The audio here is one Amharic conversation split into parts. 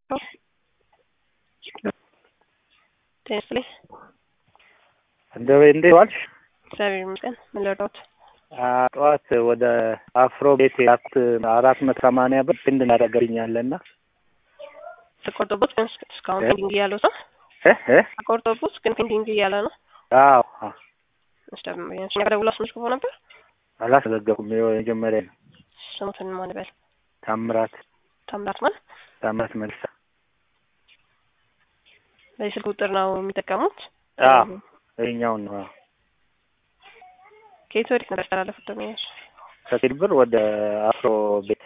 ጤና ይስጥልኝ። እንደው እንዴት ዋልሽ? እግዚአብሔር ይመስገን። ምን ልርዳዎት? ጠዋት ወደ አፍሮ ቤት አት አራት መቶ ሰማንያ ብር ፊንድ እናደርገልኛለና ተቆርጦቦት ግን እስካሁን እ? ፔንዲንግ እያለው ነው። እ እ ተቆርጦቦት ግን ፔንዲንግ እያለ ነው። አዎ አዎ። እኛ ጋር ደውሎ አስመዝግቦ ነበር። አላስዘገብኩም። ይኸው የመጀመሪያ ነው። ስሙትን ማን በል ታምራት ታምራት ማን ታምራት መልሳ። በዚህ ስልክ ቁጥር ነው የሚጠቀሙት። አዎ ይኸኛውን ነው። አዎ። ከየት ወዴት ነበር ያስተላለፉት? ደመኞች ከቴል ብር ወደ አፍሮ ቤት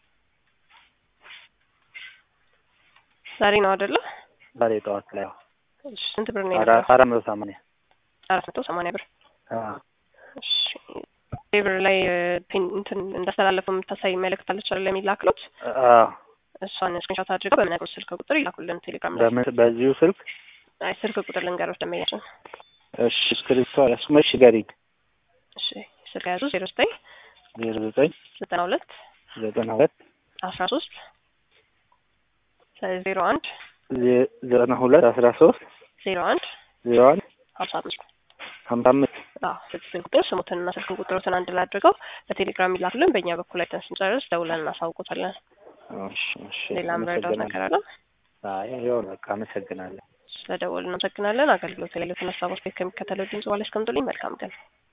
ዛሬ ነው አይደለ? ዛሬ ጠዋት ላይ አዎ። እሺ፣ ስንት ብር ነው አራት የነበረው? አራት መቶ ሰማንያ አራት መቶ ሰማንያ ብር። አዎ እሺ፣ ብር ላይ እ፣ ፒን እንትን እንዳስተላለፈው የምታሳይ መልእክት አለች አይደል? የሚላክሉት አዎ። እሷን ስክሪንሾት አድርገው በምነግሩት ስልክ ቁጥር ይላኩልን ቴሌግራም ላይ። በምን በዚሁ ስልክ አይ ስልክ ቁጥር ልንገሮች ደመኛችን። እሺ እስክሪብቶ ያስመሽ ገሪኝ እሺ ስልክ ያዙ ዜሮ ዘጠኝ ዜሮ ዘጠኝ ዘጠና ሁለት ዘጠና ሁለት አስራ ሶስት ዜሮ አንድ ዜ- ዘጠና ሁለት አስራ ሶስት ዜሮ አንድ ዜሮ አንድ ሀምሳ አምስት ሀምሳ አምስት አዎ ስልክ ስልክ ቁጥር ስሙትንና ስልክ ቁጥሮትን አንድ ላይ አድርገው በቴሌግራም ይላክልን። በእኛ በኩል አይተን ስንጨርስ ደውለን እናሳውቁታለን። እሺ እሺ ሌላ ምረዳው ነገር አለ? አይ ይኸው ነው በቃ አመሰግናለሁ። ስለደወልን እናመሰግናለን። አገልግሎት የሌሉትን ሀሳቦች ከሚከተለው ድምጽ በኋላ ያስቀምጡልኝ። መልካም ቀን።